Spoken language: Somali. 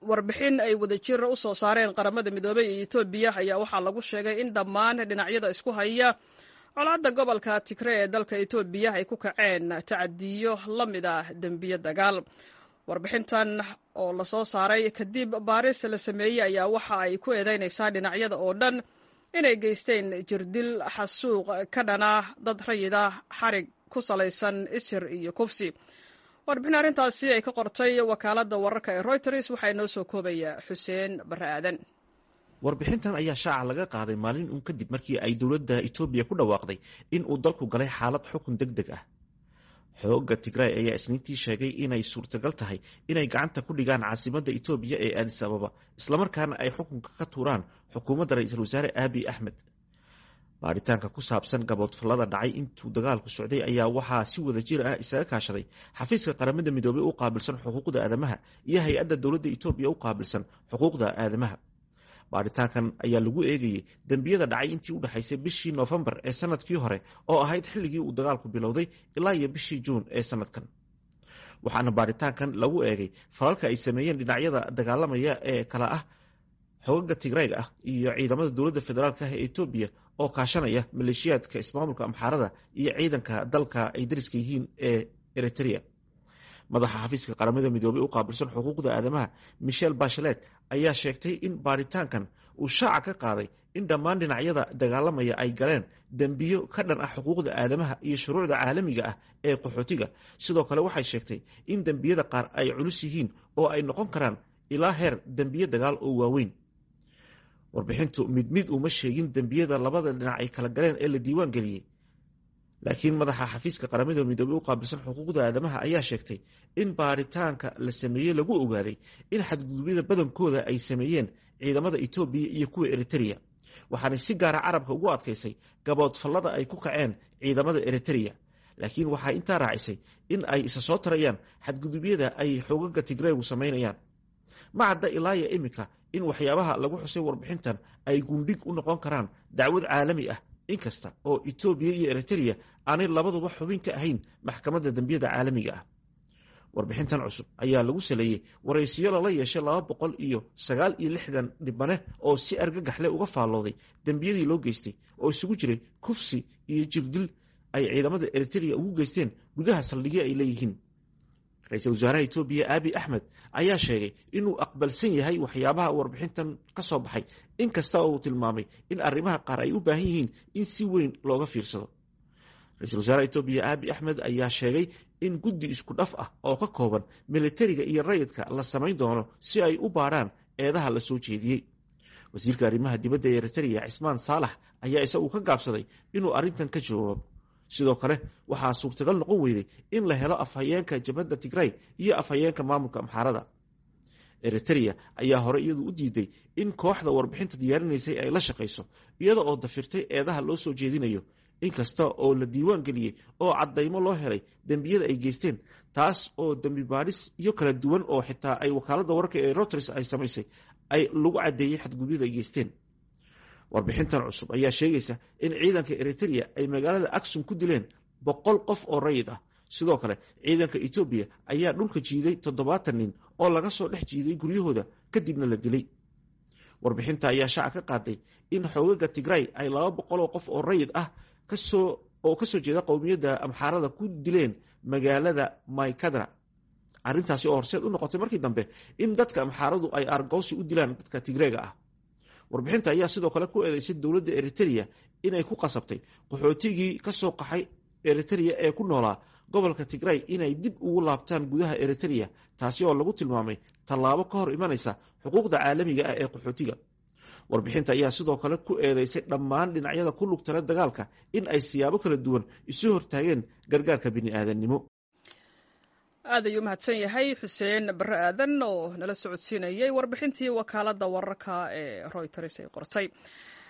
warbixin ay wadajir u soo saareen qaramada midoobey iyo etoobiya ayaa waxaa lagu sheegay in dhammaan dhinacyada isku haya colaadda gobolka tigre ee dalka etoobiya ay ku kaceen tacadiyo la mid ah dembiyo dagaal warbixintan oo lasoo saaray kadib baaris la sameeyey ayaa waxa ay ku eedeynaysaa dhinacyada oo dhan inay geysteen jirdil xasuuq ka dhana dad rayida xarig ku salaysan isir iyo kufsi warbixin arrintaasi ay ka qortay wakaaladda wararka ee reuters waxaa inoo soo koobaya xuseen barre aadan warbixintan ayaa shaaca laga qaaday maalin uun kadib markii ay dowladda etoobiya ku dhawaaqday in uu dalku galay xaalad xukun deg deg ah xoogga tigray ayaa isniintii sheegay inay suurtagal tahay inay gacanta ku dhigaan caasimadda etoobiya ee aadis ababa islamarkaana ay xukunka ka tuuraan xukuumadda ra-iisul wasaare aabiy axmed baaritaanka ku saabsan gaboodfallada dhacay intuu dagaalku socday ayaa waxaa si wada jir ah isaga kaashaday xafiiska qaramada midoobey u qaabilsan xuquuqda aadamaha iyo hay-adda dowladda etoobiya u qaabilsan xuquuqda aadamaha baaritaankan ayaa lagu eegayey dembiyada dhacay intii u dhexaysay bishii noofembar ee sanadkii hore oo ahayd xilligii uu dagaalku bilowday ilaa iyo bishii juun ee sanadkan waxaana baaritaankan lagu eegay falalka ay sameeyeen dhinacyada dagaalamaya ee kala ah xogaga tigrayga ah iyo ciidamada dowladda federaalk ah ee etoobiya oo kaashanaya maleeshiyaadka ismaamulka amxaarada iyo ciidanka dalka ay dariska yihiin ee eritrea madaxa xafiiska qaramada midoobey u qaabilsan xuquuqda aadamaha michel bachelet ayaa sheegtay in baaritaankan uu shaaca ka qaaday in dhammaan dhinacyada dagaalamaya ay galeen dembiyo ka dhan ah xuquuqda aadamaha iyo shuruucda caalamiga ah ee qaxootiga sidoo kale waxay sheegtay in dembiyada qaar ay culus yihiin oo ay noqon karaan ilaa heer dembiyo dagaal oo waaweyn warbixintu mid mid uma sheegin dembiyada labada dhinac ay kala galeen ee la diiwaan geliyey laakiin madaxa xafiiska qaramada midoobey u qaabilsan xuquuqda aadamaha ayaa sheegtay in baaritaanka la sameeyey lagu ogaaday in xadgudubyada badankooda ay sameeyeen ciidamada etoobiya iyo kuwa eritereya waxaanay si gaara carabka ugu adkaysay gaboodfallada ay ku kaceen ciidamada eritereya laakiin waxay intaa raacisay in ay isa soo tarayaan xadgudubyada ay xoogaga tigreegu samaynayaan ma cadda ilaaya iminka in waxyaabaha lagu xusay warbixintan ay gundhig u noqon karaan dacwad caalami ah inkasta oo etoobiya iyo eritereya aanay labaduba xubin ka ahayn maxkamadda dembiyada caalamiga ah warbixintan cusub ayaa lagu saleeyey waraysiyo lala yeeshay laba boqol iyo sagaal iyo lixdan dhibane oo si argagaxle uga faallooday dembiyadii loo geystay oo isugu jiray kufsi iyo jirdil ay ciidamada eritereya ugu geysteen gudaha saldhigyo ay leeyihiin ra-iisul wasaaraha etoobiya aabiy axmed ayaa sheegay inuu aqbalsan yahay waxyaabaha warbixintan ka soo baxay inkasta oo uu tilmaamay in arrimaha qaar ay u baahan yihiin in si weyn looga fiirsado ra-isul wasaaraha etoobiya aabiy axmed ayaa sheegay in guddi isku dhaf ah oo ka kooban militariga iyo rayidka la samayn doono si ay u baadhaan eedaha la soo jeediyey wasiirka arrimaha dibadda ee eritereya cismaan saalax ayaa isagu ka gaabsaday inuu arrintan ka jawaabo sidoo kale waxaa suurtagal noqon weyday in la helo afhayeenka jabhadda tigray iyo afhayeenka maamulka amxaarada eritereya ayaa hore iyadu u diiday in kooxda warbixinta diyaarinaysay ay la shaqayso iyada oo dafirtay eedaha loo soo jeedinayo inkasta oo la diiwaan geliyey oo caddaymo loo helay dembiyada ay geysteen taas oo dembi baadhis iyo kala duwan oo xitaa ay wakaaladda wararka ee roters ay samaysay ay lagu caddeeyey xadgudyada ay geysteen warbixintan cusub ayaa sheegaysa in ciidanka eritereya ay magaalada aksum ku dileen boqol qof oo rayid ah sidoo kale ciidanka etoobiya ayaa dhulka jiiday toddobaatan nin oo laga soo dhex jiiday guryahooda kadibna la dilay warbixinta ayaa shaaca ka qaaday in xoogaga tigray ay laba boqoloo qof oo rayid ah kasoo oo kasoo jeeda qowmiyadda amxaarada ku dileen magaalada maykadra arrintaasi oo horseed u noqotay markii dambe in dadka amxaaradu ay argoosi u dilaan dadka tigreega ah warbixinta ayaa sidoo kale ku eedeysay dowladda eritereya inay ku qasabtay qaxootigii ka soo qaxay eritereya ee ku noolaa gobolka tigray inay dib ugu laabtaan gudaha eritereya taasi oo lagu tilmaamay tallaabo ka hor imanaysa xuquuqda caalamiga ah ee qaxootiga warbixinta ayaa sidoo kale ku eedeysay dhammaan dhinacyada ku lugtala dagaalka in ay siyaabo kala duwan isu hortaageen gargaarka bini'aadannimo aad ayuu mahadsan yahay xuseen barre aadan oo nala socodsiinayay warbixintii wakaaladda wararka ee royters ay qortay